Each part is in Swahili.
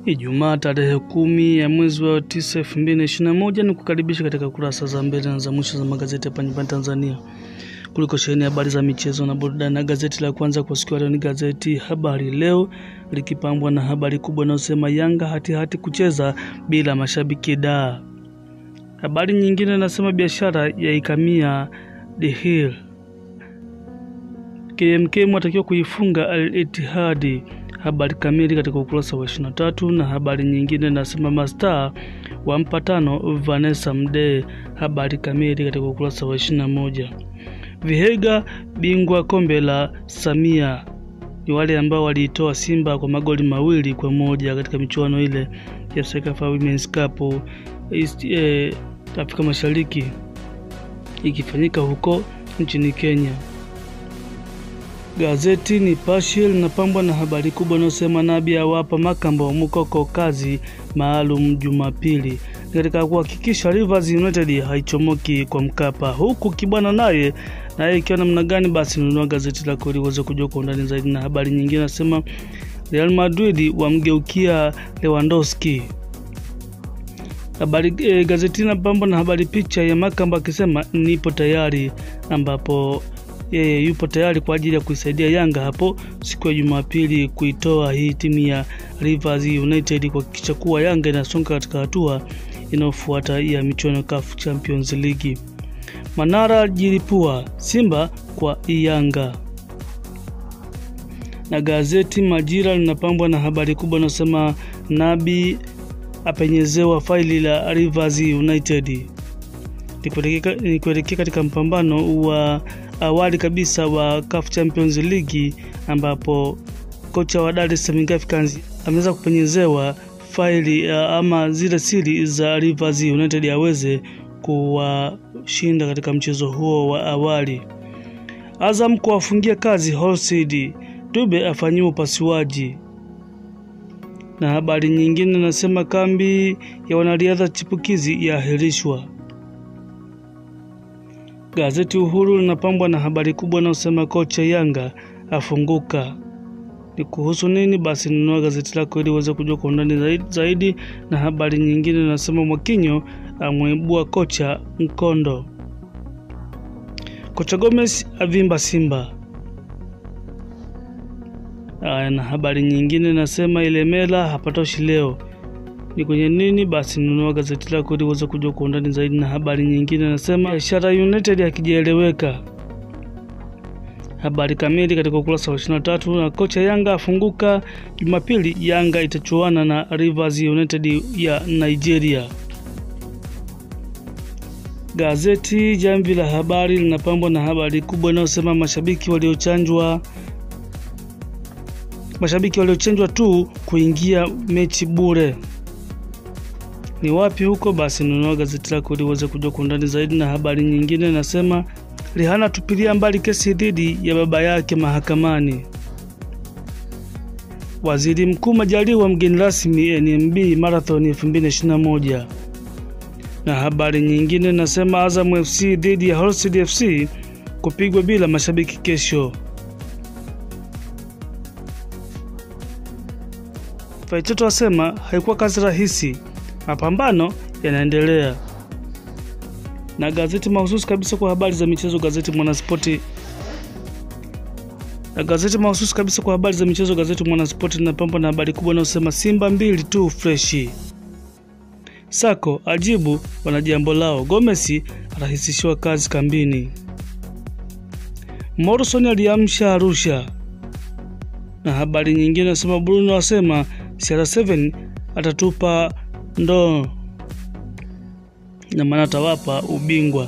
Ijumaa tarehe kumi ya mwezi wa tisa elfu mbili na ishirini na moja ni kukaribisha katika kurasa za mbele na za mwisho za magazeti hapa nyumbani Tanzania kuliko sheheni habari za michezo na burudani. Na gazeti la kwanza kwa siku ya leo ni gazeti Habari Leo likipambwa na habari kubwa inayosema Yanga hatihati hati kucheza bila mashabiki da. Habari nyingine inasema biashara yaikamia The Hill. KMK watakiwa kuifunga Al Ittihad. Habari kamili katika ukurasa wa 23, na habari nyingine nasema mastaa wa mpatano Vanessa Mdee. Habari kamili katika ukurasa wa 21. Vihega bingwa kombe la Samia ni wale ambao waliitoa Simba kwa magoli mawili kwa moja katika michuano ile ya Sekafa Women's Cup East, eh, Afrika Mashariki ikifanyika huko nchini Kenya. Gazeti Nipashe linapambwa na habari kubwa inayosema Nabi awapa Makambo Mukoko kazi maalum Jumapili katika kuhakikisha Rivers United haichomoki kwa Mkapa, huku Kibwana naye naye ikiwa namna gani? Basi nunua gazeti lako ili uweze kujua kwa undani zaidi. Na habari nyingine nasema Real Madrid wamgeukia Lewandowski. Habari e, gazeti linapambwa na habari picha ya Makambo akisema nipo tayari, ambapo yeye yupo tayari kwa ajili ya kuisaidia Yanga hapo siku ya Jumapili kuitoa hii timu ya Rivers United kuhakikisha kuwa Yanga inasonga katika hatua inayofuata ya michuano CAF Champions League. Manara jilipua Simba kwa Yanga. Na gazeti Majira linapambwa na habari kubwa inayosema Nabi apenyezewa faili la Rivers United. Ni kuelekea katika mpambano wa awali kabisa wa CAF Champions League ambapo kocha wa Dar es Salaam Africans ameweza kupenyezewa faili ama zile siri za Rivers United aweze kuwashinda katika mchezo huo wa awali. Azam kuwafungia kazi Holsid, Dube afanyiwa upasuaji. Na habari nyingine nasema kambi ya wanariadha chipukizi yaahirishwa. Gazeti Uhuru linapambwa na habari kubwa inayosema kocha Yanga afunguka. Ni kuhusu nini? Basi nunua gazeti lako ili uweze kujua kwa undani zaidi. Na habari nyingine inasema Mwakinyo amwibua kocha Mkondo. Kocha Gomez avimba Simba. Aya, na habari nyingine inasema Ilemela hapatoshi leo ni kwenye nini? Basi nunua gazeti lako ili uweze kujua kwa undani zaidi. Na habari nyingine nasema biashara United hakijaeleweka. Habari kamili katika ukurasa wa 23. Na kocha Yanga afunguka Jumapili, Yanga itachuana na Rivers United ya Nigeria. Gazeti Jamvi la Habari linapambwa na habari kubwa inayosema mashabiki waliochanjwa mashabiki waliochanjwa tu kuingia mechi bure ni wapi huko? Basi nunua gazeti lako ili uweze kujua kwa undani zaidi. Na habari nyingine nasema Rihana tupilia mbali kesi dhidi ya baba yake mahakamani. Waziri Mkuu Majaliwa mgeni rasmi NMB Marathon 2021. Na habari nyingine nasema Azam FC dhidi ya Holstein FC kupigwa bila mashabiki kesho. Faitoto asema haikuwa kazi rahisi mapambano yanaendelea. Na gazeti mahususi kabisa kwa habari za michezo, gazeti Mwanaspoti. Na gazeti mahususi kabisa kwa habari za michezo, gazeti Mwanaspoti linapambwa na habari kubwa inayosema Simba mbili tu freshi. Sako ajibu wana jambo lao. Gomesi arahisishiwa kazi kambini. Morrison aliamsha Arusha. Na habari nyingine nasema Bruno asema CR7 atatupa ndoo na maana atawapa ubingwa.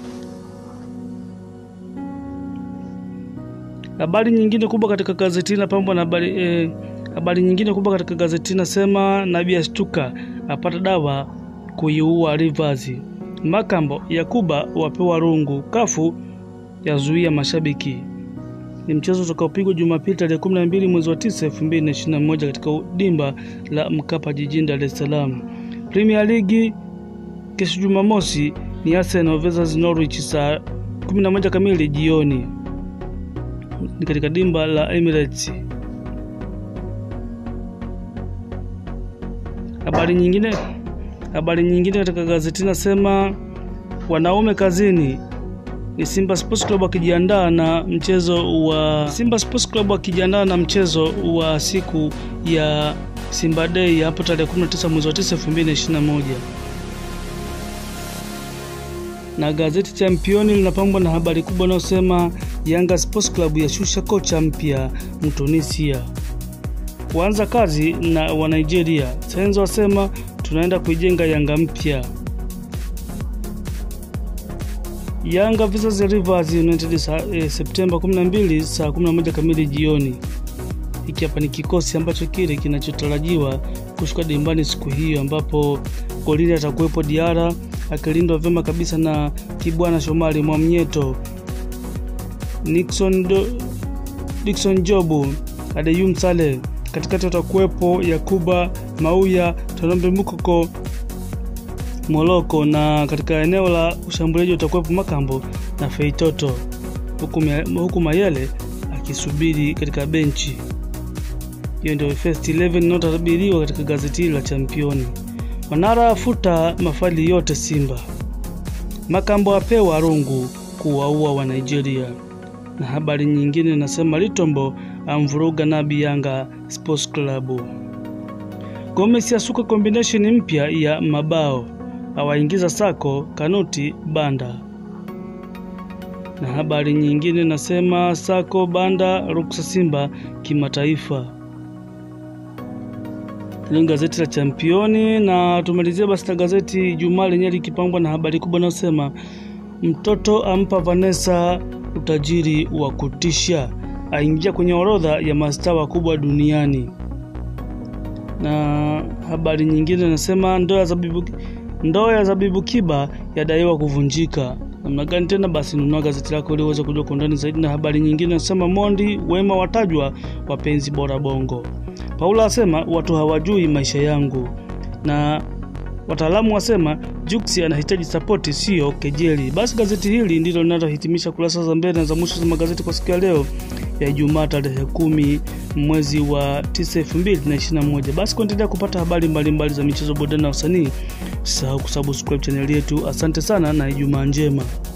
Habari nyingine kubwa katika gazeti inapambwa na habari eh, habari nyingine kubwa katika gazeti nasema Nabii ashtuka apata dawa kuiua Rivers. Makambo Yakuba wapewa rungu. Kafu yazuia mashabiki. Ni mchezo utakaopigwa Jumapili tarehe 12 mwezi wa 9 2021 katika dimba la Mkapa jijini Dar es Salaam. Premier League kesho Jumamosi ni Arsenal versus Norwich saa 11 kamili jioni. ni katika dimba la Emirates. Habari nyingine, habari nyingine katika gazeti nasema wanaume kazini ni Simba Sports Club wakijiandaa na mchezo wa Simba Sports Club wakijiandaa na mchezo wa siku ya Simba Day hapo tarehe 19 mwezi wa 9 2021. Na gazeti Championi linapambwa na habari kubwa inayosema Yanga Sports Club yashusha kocha mpya Mtunisia kuanza kazi na wa Nigeria. Senzo wasema tunaenda kuijenga Yanga mpya. Yanga vs Rivers United sa, eh, Septemba 12 saa 11 kamili jioni. Hiki hapa ni kikosi ambacho kile kinachotarajiwa kushuka dimbani siku hiyo, ambapo golini atakuwepo Diara akilindwa vyema kabisa na Kibwana Shomari Mwamnyeto, Nixon, Do, Dickson Jobu, Adeyum Saleh. Katikati watakuwepo Yakuba Mauya, Tonombe Mukoko Moloko na katika eneo la ushambuliaji utakuwepo Makambo na Feitoto huku, huku Mayele akisubiri katika benchi. Hiyo ndio first 11 inayotabiriwa katika gazeti hili la Championi. Manara afuta mafaili yote Simba. Makambo apewa rungu kuwaua wa Nigeria. Na habari nyingine nasema Litombo amvuruga Nabi Yanga Sports Club. Gomez asuka combination mpya ya mabao awaingiza Sako, Kanuti, Banda. Na habari nyingine nasema Sako, Banda ruksa Simba kimataifa. Hilo gazeti la Championi, na tumalizia basi na gazeti Jumaa lenyewe likipambwa na habari kubwa inayosema mtoto ampa Vanessa utajiri wa kutisha, aingia kwenye orodha ya mastaa wakubwa duniani. Na habari nyingine nasema ndoa za bibu Ndoa ya Zabibu Kiba yadaiwa kuvunjika. Namna gani tena? Basi nunua gazeti lako ili uweze kujua kwa undani zaidi. Na habari nyingine nasema Mondi Wema watajwa wapenzi bora Bongo. Paula asema watu hawajui maisha yangu, na wataalamu wasema Jux anahitaji sapoti, sio kejeli. Basi gazeti hili ndilo linalohitimisha kurasa za mbele na za mwisho za magazeti kwa siku ya leo ya Ijumaa tarehe kumi mwezi wa 9 2021. Basi kuendelea kupata habari mbalimbali mbali za michezo, burudani na usanii, usisahau kusubscribe chaneli yetu. Asante sana na Ijumaa njema.